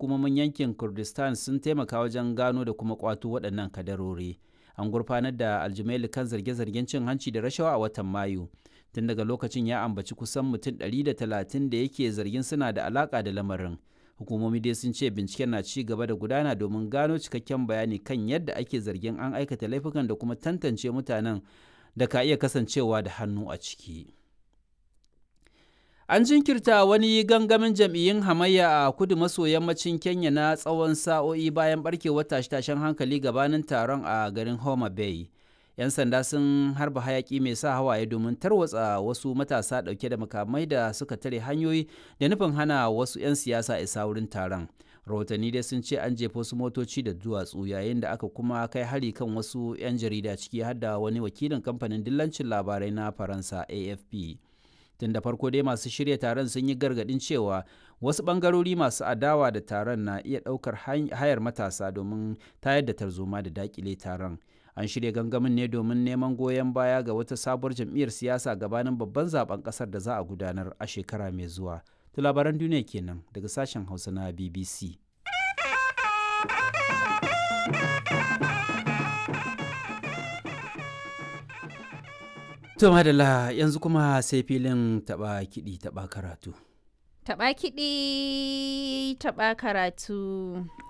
hukumomin yankin kurdistan sun taimaka wajen gano da kuma kwato waɗannan kadarori an gurfanar da aljumaili kan zarge-zargen cin hanci da rashawa a watan mayu tun daga lokacin ya ambaci kusan mutum 130 da yake zargin suna da alaka da lamarin hukumomi dai sun ce binciken na ci gaba da gudana domin gano cikakken bayani kan yadda ake zargin an aikata laifukan da kuma tantance mutanen da ka iya kasancewa da hannu a ciki. An jinkirta wani gangamin jam'iyyun hamayya a kudu maso yammacin Kenya na tsawon sa'o'i bayan barkewar tashe-tashen hankali gabanin taron a garin Homa Bay. 'Yan sanda sun harba hayaki mai sa hawaye domin tarwatsa wasu matasa ɗauke da makamai da suka tare hanyoyi da nufin hana wasu 'yan siyasa isa wurin taron. Rahotanni dai sun ce an jefa wasu motoci da duwatsu yayin da aka kuma kai hari kan wasu 'yan jarida ciki har da wani wakilin kamfanin dillancin labarai na Faransa AFP. tun da farko dai masu shirya taron sun yi gargadin cewa wasu bangarori masu adawa da taron na iya ɗaukar hayar matasa domin tayar da tarzoma da dakile taron an shirya gangamin ne domin neman goyon baya ga wata sabuwar jam'iyyar siyasa gabanin babban zaben kasar da za a gudanar a shekara mai zuwa to labaran duniya kenan daga sashen hausa na bbc To madalla yanzu kuma sai filin taba kiɗi taba karatu. Taba kiɗi taba karatu.